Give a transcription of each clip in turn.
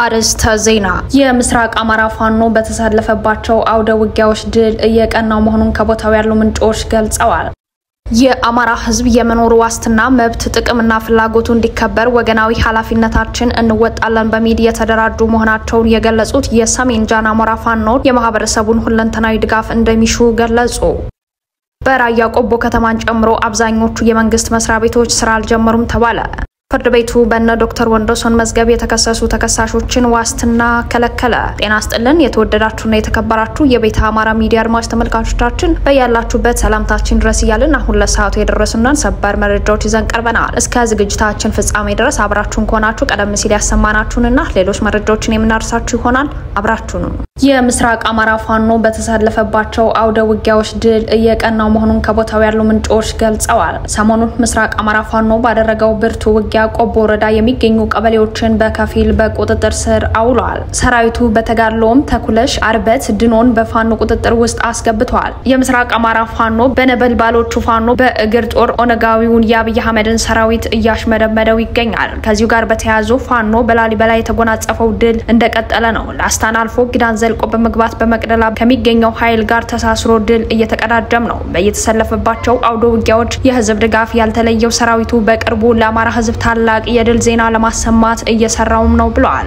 አርዕስተ ዜና። የምስራቅ አማራ ፋኖ በተሳለፈባቸው አውደ ውጊያዎች ድል እየቀናው መሆኑን ከቦታው ያሉ ምንጮች ገልጸዋል። የአማራ ሕዝብ የመኖር ዋስትና መብት፣ ጥቅምና ፍላጎቱ እንዲከበር ወገናዊ ኃላፊነታችን እንወጣለን በሚል የተደራጁ መሆናቸውን የገለጹት የሰሜን ጃን አሞራ ፋኖች የማህበረሰቡን ሁለንተናዊ ድጋፍ እንደሚሹ ገለጹ። በራያ ቆቦ ከተማን ጨምሮ አብዛኞቹ የመንግስት መስሪያ ቤቶች ስራ አልጀመሩም ተባለ። ፍርድ ቤቱ በነ ዶክተር ወንዶሰን መዝገብ የተከሰሱ ተከሳሾችን ዋስትና ከለከለ። ጤና ስጥልን የተወደዳችሁና የተከበራችሁ የቤተ አማራ ሚዲያ አድማጭ ተመልካቾቻችን በያላችሁበት ሰላምታችን ድረስ እያልን አሁን ለሰዓቱ የደረሱንን ሰበር መረጃዎች ይዘን ቀርበናል። እስከ ዝግጅታችን ፍጻሜ ድረስ አብራችሁን ከሆናችሁ ቀደም ሲል ያሰማናችሁንና ሌሎች መረጃዎችን የምናደርሳችሁ ይሆናል። አብራችሁን የምስራቅ አማራ ፋኖ በተሳለፈባቸው አውደ ውጊያዎች ድል እየቀናው መሆኑን ከቦታው ያሉ ምንጮች ገልጸዋል። ሰሞኑን ምስራቅ አማራ ፋኖ ባደረገው ብርቱ ውጊያ ቆቦ ወረዳ የሚገኙ ቀበሌዎችን በከፊል በቁጥጥር ስር አውሏል። ሰራዊቱ በተጋድሎም ተኩለሽ፣ አርበት፣ ድኖን በፋኖ ቁጥጥር ውስጥ አስገብተዋል። የምስራቅ አማራ ፋኖ በነበልባሎቹ ፋኖ በእግር ጦር ኦነጋዊውን የአብይ አህመድን ሰራዊት እያሽመደመደው ይገኛል። ከዚሁ ጋር በተያያዙ ፋኖ በላሊበላ የተጎናጸፈው ድል እንደቀጠለ ነው። ላስታን አልፎ ጊዳን ዘልቆ በመግባት በመቅደላ ከሚገኘው ኃይል ጋር ተሳስሮ ድል እየተቀዳጀም ነው። በየተሰለፈባቸው አውደ ውጊያዎች የህዝብ ድጋፍ ያልተለየው ሰራዊቱ በቅርቡ ለአማራ ህዝብ ታላቅ የድል ዜና ለማሰማት እየሰራውም ነው ብለዋል።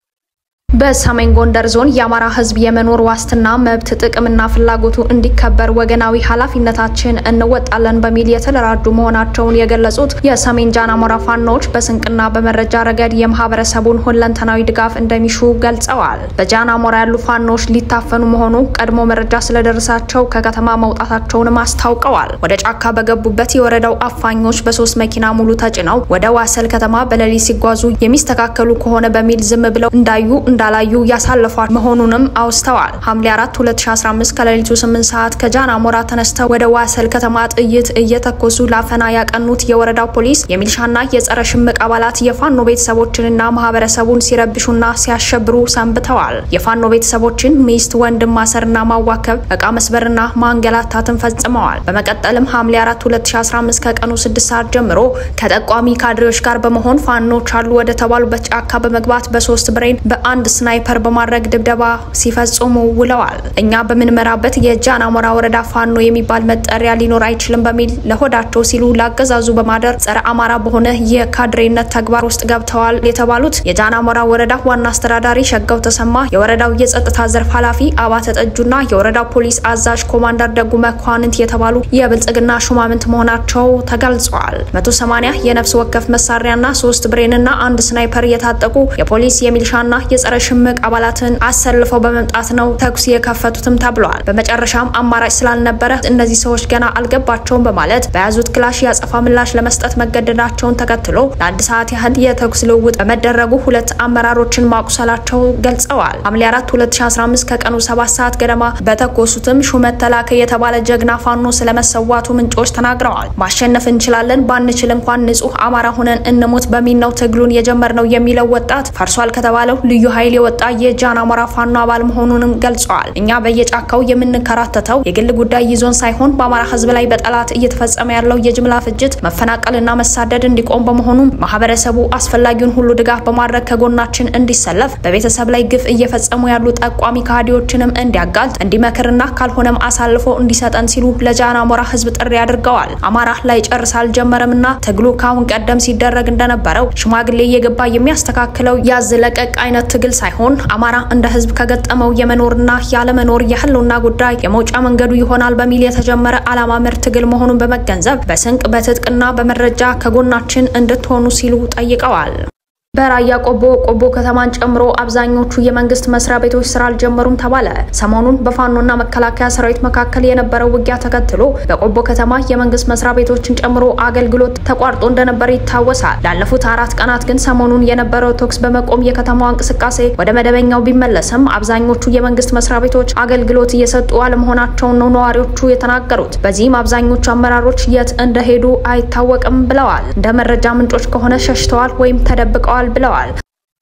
በሰሜን ጎንደር ዞን የአማራ ህዝብ የመኖር ዋስትና መብት፣ ጥቅምና ፍላጎቱ እንዲከበር ወገናዊ ኃላፊነታችን እንወጣለን በሚል የተደራጁ መሆናቸውን የገለጹት የሰሜን ጃን አሞራ ፋኖች በስንቅና በመረጃ ረገድ የማህበረሰቡን ሁለንተናዊ ድጋፍ እንደሚሹ ገልጸዋል። በጃን አሞራ ያሉ ፋኖች ሊታፈኑ መሆኑ ቀድሞ መረጃ ስለደረሳቸው ከከተማ መውጣታቸውንም አስታውቀዋል። ወደ ጫካ በገቡበት የወረዳው አፋኞች በሶስት መኪና ሙሉ ተጭነው ወደ ዋሰል ከተማ በሌሊት ሲጓዙ የሚስተካከሉ ከሆነ በሚል ዝም ብለው እንዳዩ እንዳላዩ ያሳለፏል መሆኑንም አውስተዋል። ሐምሌ 4 2015 ከሌሊቱ 8 ሰዓት ከጃን አሞራ ተነስተው ወደ ዋሰል ከተማ ጥይት እየተኮሱ ላፈና ያቀኑት የወረዳው ፖሊስ የሚሊሻና የጸረ ሽምቅ አባላት የፋኖ ቤተሰቦችንና ማህበረሰቡን ሲረብሹና ሲያሸብሩ ሰንብተዋል። የፋኖ ቤተሰቦችን ሚስት፣ ወንድም ማሰርና ማዋከብ፣ እቃ መስበርና ማንገላታትን ፈጽመዋል። በመቀጠልም ሐምሌ 4 2015 ከቀኑ 6 ሰዓት ጀምሮ ከጠቋሚ ካድሬዎች ጋር በመሆን ፋኖች አሉ ወደ ተባሉበት ጫካ በመግባት በሶስት ብሬን በአንድ ስናይፐር በማድረግ ድብደባ ሲፈጽሙ ውለዋል። እኛ በምንመራበት የጃን አሞራ ወረዳ ፋኖ የሚባል መጠሪያ ሊኖር አይችልም በሚል ለሆዳቸው ሲሉ ላገዛዙ በማደር ጸረ አማራ በሆነ የካድሬነት ተግባር ውስጥ ገብተዋል የተባሉት የጃን አሞራ ወረዳ ዋና አስተዳዳሪ ሸጋው ተሰማ፣ የወረዳው የጸጥታ ዘርፍ ኃላፊ አባተ ጠጁና የወረዳው ፖሊስ አዛዥ ኮማንደር ደጉ መኳንንት የተባሉ የብልጽግና ሹማምንት መሆናቸው ተገልጿል። 180 የነፍስ ወከፍ መሳሪያና ሶስት ብሬንና አንድ ስናይፐር የታጠቁ የፖሊስ የሚሊሻና የጸረ ሽምቅ አባላትን አሰልፈው በመምጣት ነው ተኩስ የከፈቱትም ተብሏል። በመጨረሻም አማራጭ ስላልነበረ እነዚህ ሰዎች ገና አልገባቸውም በማለት በያዙት ክላሽ ያጸፋ ምላሽ ለመስጠት መገደዳቸውን ተከትሎ ለአንድ ሰዓት ያህል የተኩስ ልውውጥ በመደረጉ ሁለት አመራሮችን ማቁሰላቸው ገልጸዋል። ሐምሌ 4 2015 ከቀኑ 7 ሰዓት ገደማ በተኮሱትም ሹመት ተላከ የተባለ ጀግና ፋኖ ስለመሰዋቱ ምንጮች ተናግረዋል። ማሸነፍ እንችላለን፣ ባንችል እንኳን ንጹህ አማራ ሆነን እንሞት በሚል ነው ትግሉን የጀመርነው የሚለው ወጣት ፈርሷል ከተባለው ልዩ ኃይል የወጣ የጃን አሞራ ፋኖ አባል መሆኑንም ገልጸዋል። እኛ በየጫካው የምንከራተተው የግል ጉዳይ ይዞን ሳይሆን በአማራ ሕዝብ ላይ በጠላት እየተፈጸመ ያለው የጅምላ ፍጅት፣ መፈናቀልና መሳደድ እንዲቆም በመሆኑ ማህበረሰቡ አስፈላጊውን ሁሉ ድጋፍ በማድረግ ከጎናችን እንዲሰለፍ፣ በቤተሰብ ላይ ግፍ እየፈጸሙ ያሉ ጠቋሚ ከሃዲዎችንም እንዲያጋልጥ፣ እንዲመክርና ካልሆነም አሳልፎ እንዲሰጠን ሲሉ ለጃን አሞራ ሕዝብ ጥሪ አድርገዋል። አማራ ላይ ጨርስ አልጀመረምና ትግሉ ካሁን ቀደም ሲደረግ እንደነበረው ሽማግሌ እየገባ የሚያስተካክለው ያዝ ለቀቅ አይነት ትግል ሳይሆን አማራ እንደ ህዝብ ከገጠመው የመኖርና ያለመኖር የህልውና ጉዳይ የመውጫ መንገዱ ይሆናል በሚል የተጀመረ ዓላማ መር ትግል መሆኑን በመገንዘብ በስንቅ በትጥቅና በመረጃ ከጎናችን እንድትሆኑ ሲሉ ጠይቀዋል። በራያ ቆቦ ቆቦ ከተማን ጨምሮ አብዛኞቹ የመንግስት መስሪያ ቤቶች ስራ አልጀመሩም ተባለ። ሰሞኑን በፋኖና መከላከያ ሰራዊት መካከል የነበረው ውጊያ ተከትሎ በቆቦ ከተማ የመንግስት መስሪያ ቤቶችን ጨምሮ አገልግሎት ተቋርጦ እንደነበር ይታወሳል። ላለፉት አራት ቀናት ግን ሰሞኑን የነበረው ተኩስ በመቆም የከተማዋ እንቅስቃሴ ወደ መደበኛው ቢመለስም አብዛኞቹ የመንግስት መስሪያ ቤቶች አገልግሎት እየሰጡ አለመሆናቸውን ነው ነዋሪዎቹ የተናገሩት። በዚህም አብዛኞቹ አመራሮች የት እንደሄዱ አይታወቅም ብለዋል። እንደ መረጃ ምንጮች ከሆነ ሸሽተዋል ወይም ተደብቀዋል ብለዋል።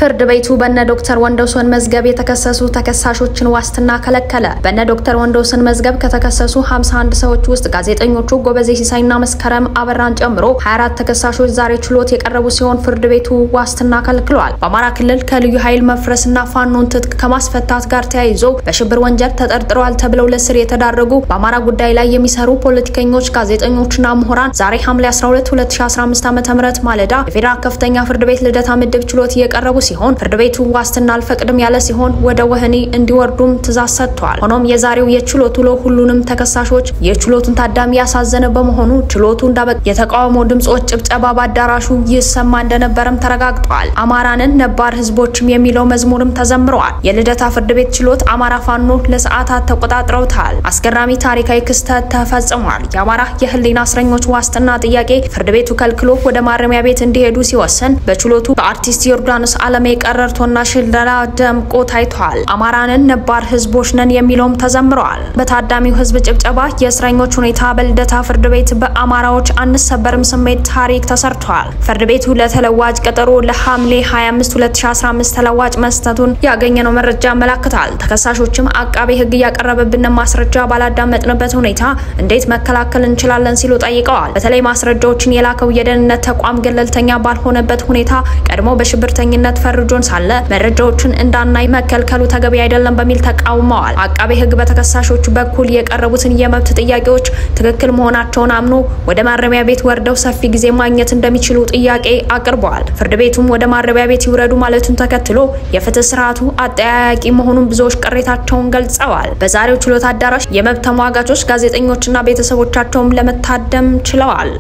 ፍርድ ቤቱ በነ ዶክተር ወንዶሰን መዝገብ የተከሰሱ ተከሳሾችን ዋስትና ከለከለ። በነ ዶክተር ወንዶሰን መዝገብ ከተከሰሱ 51 ሰዎች ውስጥ ጋዜጠኞቹ ጎበዜ ሲሳይና መስከረም አበራን ጨምሮ 24 ተከሳሾች ዛሬ ችሎት የቀረቡ ሲሆን ፍርድ ቤቱ ዋስትና ከልክሏል። በአማራ ክልል ከልዩ ኃይል መፍረስና ፋኖን ትጥቅ ከማስፈታት ጋር ተያይዞ በሽብር ወንጀል ተጠርጥረዋል ተብለው ለስር የተዳረጉ በአማራ ጉዳይ ላይ የሚሰሩ ፖለቲከኞች፣ ጋዜጠኞችና ምሁራን ዛሬ ሐምሌ 12 2015 ዓ.ም ማለዳ የፌዴራል ከፍተኛ ፍርድ ቤት ልደታ ምድብ ችሎት እየቀረቡ ሲሆን ፍርድ ቤቱ ዋስትና አልፈቅድም ያለ ሲሆን ወደ ወህኒ እንዲወርዱም ትዕዛዝ ሰጥቷል። ሆኖም የዛሬው የችሎት ውሎ ሁሉንም ተከሳሾች የችሎቱን ታዳሚ ያሳዘነ በመሆኑ ችሎቱ እንዳበቃ የተቃውሞ ድምጾች፣ ጭብጨባ በአዳራሹ ይሰማ እንደነበረም ተረጋግጧል። አማራንን ነባር ህዝቦችም የሚለው መዝሙርም ተዘምረዋል። የልደታ ፍርድ ቤት ችሎት አማራ ፋኖ ለሰዓታት ተቆጣጥረውታል። አስገራሚ ታሪካዊ ክስተት ተፈጽሟል። የአማራ የህሊና እስረኞች ዋስትና ጥያቄ ፍርድ ቤቱ ከልክሎ ወደ ማረሚያ ቤት እንዲሄዱ ሲወስን በችሎቱ በአርቲስት ዮርዳኖስ አለሜ ቀረርቶና ሽለላ ደምቆ ታይቷል። አማራንን ነባር ህዝቦች ነን የሚለውም ተዘምረዋል። በታዳሚው ህዝብ ጭብጨባ የእስረኞች ሁኔታ በልደታ ፍርድ ቤት በአማራዎች አንሰበርም ስሜት ታሪክ ተሰርቷል። ፍርድ ቤቱ ለተለዋጭ ቀጠሮ ለሐምሌ 25 2015 ተለዋጭ መስጠቱን ያገኘነው መረጃ ያመላክታል። ተከሳሾችም አቃቤ ህግ እያቀረበብን ማስረጃ ባላዳመጥንበት ሁኔታ እንዴት መከላከል እንችላለን ሲሉ ጠይቀዋል። በተለይ ማስረጃዎችን የላከው የደህንነት ተቋም ገለልተኛ ባልሆነበት ሁኔታ ቀድሞ በሽብርተኝነት ፈርጆን ሳለ መረጃዎችን እንዳናይ መከልከሉ ተገቢ አይደለም በሚል ተቃውመዋል። አቃቤ ህግ በተከሳሾቹ በኩል የቀረቡትን የመብት ጥያቄዎች ትክክል መሆናቸውን አምኖ ወደ ማረሚያ ቤት ወርደው ሰፊ ጊዜ ማግኘት እንደሚችሉ ጥያቄ አቅርበዋል። ፍርድ ቤቱም ወደ ማረሚያ ቤት ይውረዱ ማለቱን ተከትሎ የፍትህ ስርዓቱ አጠያያቂ መሆኑን ብዙዎች ቅሬታቸውን ገልጸዋል። በዛሬው ችሎት አዳራሽ የመብት ተሟጋቾች፣ ጋዜጠኞችና ቤተሰቦቻቸውም ለመታደም ችለዋል።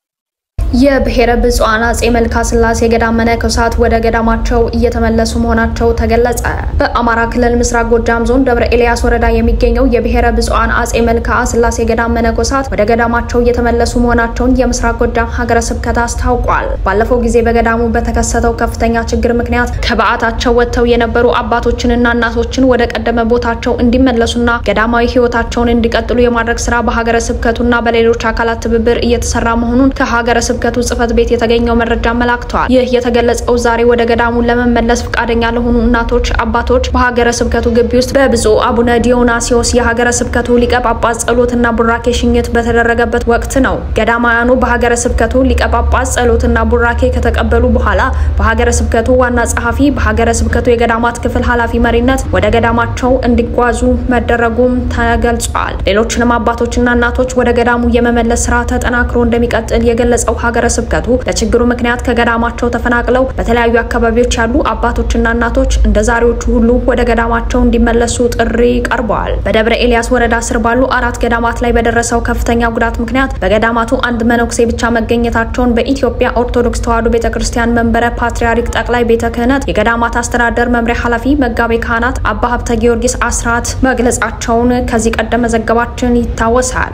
የብሔረ ብፁዓን አጼ መልካ ስላሴ ገዳም መነኮሳት ወደ ገዳማቸው እየተመለሱ መሆናቸው ተገለጸ። በአማራ ክልል ምስራቅ ጎጃም ዞን ደብረ ኤልያስ ወረዳ የሚገኘው የብሔረ ብፁዓን አጼ መልካ ስላሴ ገዳም መነኮሳት ወደ ገዳማቸው እየተመለሱ መሆናቸውን የምስራቅ ጎጃም ሀገረ ስብከት አስታውቋል። ባለፈው ጊዜ በገዳሙ በተከሰተው ከፍተኛ ችግር ምክንያት ከበዓታቸው ወጥተው የነበሩ አባቶችንና እናቶችን ወደ ቀደመ ቦታቸው እንዲመለሱና ገዳማዊ ሕይወታቸውን እንዲቀጥሉ የማድረግ ስራ በሀገረ ስብከቱና በሌሎች አካላት ትብብር እየተሰራ መሆኑን ከሀገረ ስብከቱ ጽሕፈት ቤት የተገኘው መረጃ አመላክቷል። ይህ የተገለጸው ዛሬ ወደ ገዳሙ ለመመለስ ፈቃደኛ ለሆኑ እናቶች፣ አባቶች በሀገረ ስብከቱ ግቢ ውስጥ በብፁዕ አቡነ ዲዮናሲዮስ የሀገረ ስብከቱ ሊቀ ጳጳስ ጸሎትና ቡራኬ ሽኝት በተደረገበት ወቅት ነው። ገዳማውያኑ በሀገረ ስብከቱ ሊቀ ጳጳስ ጸሎትና ቡራኬ ከተቀበሉ በኋላ በሀገረ ስብከቱ ዋና ጸሐፊ፣ በሀገረ ስብከቱ የገዳማት ክፍል ኃላፊ መሪነት ወደ ገዳማቸው እንዲጓዙ መደረጉም ተገልጿል። ሌሎችንም አባቶችና እናቶች ወደ ገዳሙ የመመለስ ስራ ተጠናክሮ እንደሚቀጥል የገለጸው ሀገረ ስብከቱ በችግሩ ምክንያት ከገዳማቸው ተፈናቅለው በተለያዩ አካባቢዎች ያሉ አባቶችና እናቶች እንደ ዛሬዎቹ ሁሉ ወደ ገዳማቸው እንዲመለሱ ጥሪ ቀርበዋል። በደብረ ኤልያስ ወረዳ ስር ባሉ አራት ገዳማት ላይ በደረሰው ከፍተኛ ጉዳት ምክንያት በገዳማቱ አንድ መነኩሴ ብቻ መገኘታቸውን በኢትዮጵያ ኦርቶዶክስ ተዋሕዶ ቤተ ክርስቲያን መንበረ ፓትርያርክ ጠቅላይ ቤተ ክህነት የገዳማት አስተዳደር መምሪያ ኃላፊ መጋቤ ካህናት አባ ሀብተ ጊዮርጊስ አስራት መግለጻቸውን ከዚህ ቀደም መዘገባችን ይታወሳል።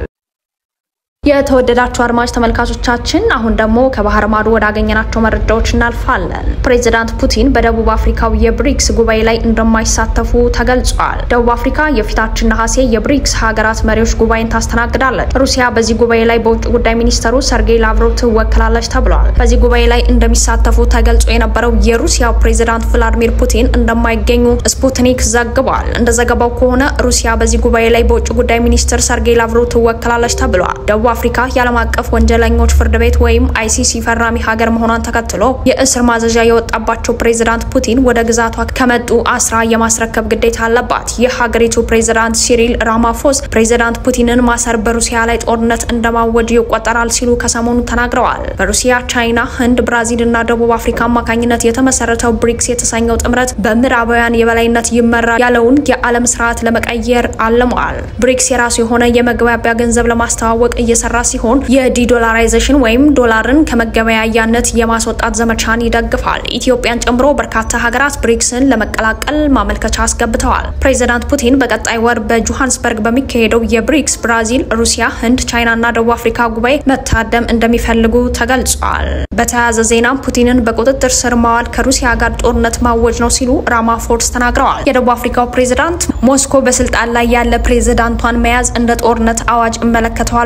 የተወደዳችሁ አድማጭ ተመልካቾቻችን አሁን ደግሞ ከባህር ማዶ ወዳገኘናቸው መረጃዎች እናልፋለን። ፕሬዚዳንት ፑቲን በደቡብ አፍሪካው የብሪክስ ጉባኤ ላይ እንደማይሳተፉ ተገልጿል። ደቡብ አፍሪካ የፊታችን ነሐሴ የብሪክስ ሀገራት መሪዎች ጉባኤን ታስተናግዳለች። ሩሲያ በዚህ ጉባኤ ላይ በውጭ ጉዳይ ሚኒስተሩ ሰርጌይ ላቭሮቭ ትወክላለች ተብሏል። በዚህ ጉባኤ ላይ እንደሚሳተፉ ተገልጾ የነበረው የሩሲያው ፕሬዚዳንት ቭላዲሚር ፑቲን እንደማይገኙ ስፑትኒክ ዘግቧል። እንደ ዘገባው ከሆነ ሩሲያ በዚህ ጉባኤ ላይ በውጭ ጉዳይ ሚኒስትር ሰርጌይ ላቭሮቭ ትወክላለች ተብሏል። ደቡብ አፍሪካ የዓለም አቀፍ ወንጀለኞች ፍርድ ቤት ወይም አይሲሲ ፈራሚ ሀገር መሆኗን ተከትሎ የእስር ማዘዣ የወጣባቸው ፕሬዚዳንት ፑቲን ወደ ግዛቷ ከመጡ አስራ የማስረከብ ግዴታ አለባት። የሀገሪቱ ፕሬዚዳንት ሲሪል ራማፎስ ፕሬዚዳንት ፑቲንን ማሰር በሩሲያ ላይ ጦርነት እንደማወጅ ይቆጠራል ሲሉ ከሰሞኑ ተናግረዋል። በሩሲያ፣ ቻይና፣ ህንድ፣ ብራዚል እና ደቡብ አፍሪካ አማካኝነት የተመሰረተው ብሪክስ የተሰኘው ጥምረት በምዕራባውያን የበላይነት ይመራ ያለውን የዓለም ስርዓት ለመቀየር አልመዋል። ብሪክስ የራሱ የሆነ የመግባቢያ ገንዘብ ለማስተዋወቅ እየሰራ ሲሆን የዲዶላራይዜሽን ወይም ዶላርን ከመገበያያነት የማስወጣት ዘመቻን ይደግፋል። ኢትዮጵያን ጨምሮ በርካታ ሀገራት ብሪክስን ለመቀላቀል ማመልከቻ አስገብተዋል። ፕሬዚዳንት ፑቲን በቀጣይ ወር በጆሃንስበርግ በሚካሄደው የብሪክስ ብራዚል፣ ሩሲያ፣ ህንድ፣ ቻይና እና ደቡብ አፍሪካ ጉባኤ መታደም እንደሚፈልጉ ተገልጿል። በተያያዘ ዜና ፑቲንን በቁጥጥር ስር ማዋል ከሩሲያ ጋር ጦርነት ማወጅ ነው ሲሉ ራማፎርስ ተናግረዋል። የደቡብ አፍሪካው ፕሬዚዳንት ሞስኮ በስልጣን ላይ ያለ ፕሬዚዳንቷን መያዝ እንደ ጦርነት አዋጅ እመለከተዋለሁ ማለቱ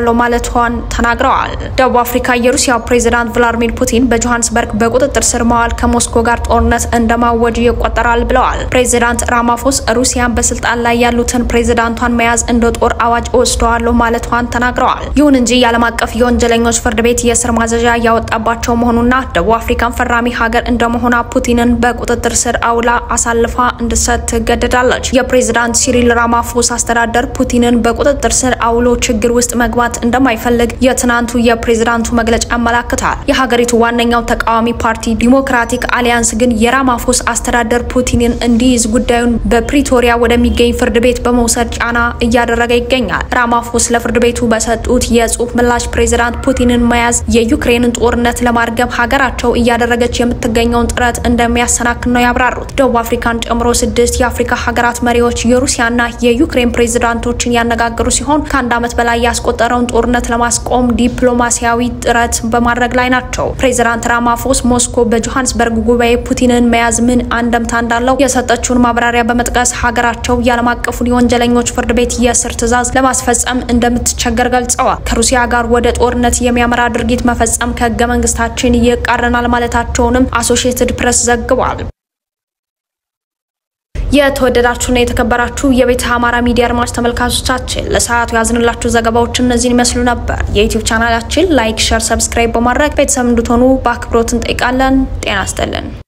ማለቷን ተናግረዋል። ደቡብ አፍሪካ የሩሲያው ፕሬዚዳንት ቭላዲሚር ፑቲን በጆሃንስበርግ በቁጥጥር ስር መዋል ከሞስኮ ጋር ጦርነት እንደማወጅ ይቆጠራል ብለዋል። ፕሬዚዳንት ራማፎስ ሩሲያን በስልጣን ላይ ያሉትን ፕሬዚዳንቷን መያዝ እንደ ጦር አዋጅ ወስደዋለሁ ማለቷን ተናግረዋል። ይሁን እንጂ የዓለም አቀፍ የወንጀለኞች ፍርድ ቤት የእስር ማዘዣ ያወጣባቸው መሆኑና ደቡብ አፍሪካን ፈራሚ ሀገር እንደመሆኗ ፑቲንን በቁጥጥር ስር አውላ አሳልፋ እንድትሰጥ ትገደዳለች። የፕሬዚዳንት ሲሪል ራማፎስ አስተዳደር ፑቲንን በቁጥጥር ስር አውሎ ችግር ውስጥ መግባት እንደማይፈልግ የትናንቱ የፕሬዚዳንቱ መግለጫ ያመላክታል። የሀገሪቱ ዋነኛው ተቃዋሚ ፓርቲ ዲሞክራቲክ አሊያንስ ግን የራማፎስ አስተዳደር ፑቲንን እንዲይዝ ጉዳዩን በፕሪቶሪያ ወደሚገኝ ፍርድ ቤት በመውሰድ ጫና እያደረገ ይገኛል። ራማፎስ ለፍርድ ቤቱ በሰጡት የጽሁፍ ምላሽ ፕሬዚዳንት ፑቲንን መያዝ የዩክሬንን ጦርነት ለማርገብ ሀገራቸው እያደረገች የምትገኘውን ጥረት እንደሚያሰናክል ነው ያብራሩት። ደቡብ አፍሪካን ጨምሮ ስድስት የአፍሪካ ሀገራት መሪዎች የሩሲያና የዩክሬን ፕሬዚዳንቶችን ያነጋገሩ ሲሆን ከአንድ ዓመት በላይ ያስቆጠረውን ጦርነት ለማስቆም ዲፕሎማሲያዊ ጥረት በማድረግ ላይ ናቸው። ፕሬዚዳንት ራማፎስ ሞስኮ በጆሃንስበርግ ጉባኤ ፑቲንን መያዝ ምን አንደምታ እንዳለው የሰጠችውን ማብራሪያ በመጥቀስ ሀገራቸው የዓለም አቀፉን የወንጀለኞች ፍርድ ቤት የእስር ትዕዛዝ ለማስፈጸም እንደምትቸገር ገልጸዋል። ከሩሲያ ጋር ወደ ጦርነት የሚያመራ ድርጊት መፈጸም ከህገ መንግስታችን ይቃረናል ማለታቸውንም አሶሺየትድ ፕሬስ ዘግቧል። የተወደዳችሁና የተከበራችሁ የቤተ አማራ ሚዲያ አድማጭ ተመልካቾቻችን ለሰዓቱ ያዝንላችሁ ዘገባዎች እነዚህን ይመስሉ ነበር። የዩቲዩብ ቻናላችን ላይክ፣ ሸር፣ ሰብስክራይብ በማድረግ ቤተሰብ እንድትሆኑ በአክብሮት እንጠይቃለን። ጤና ይስጥልን።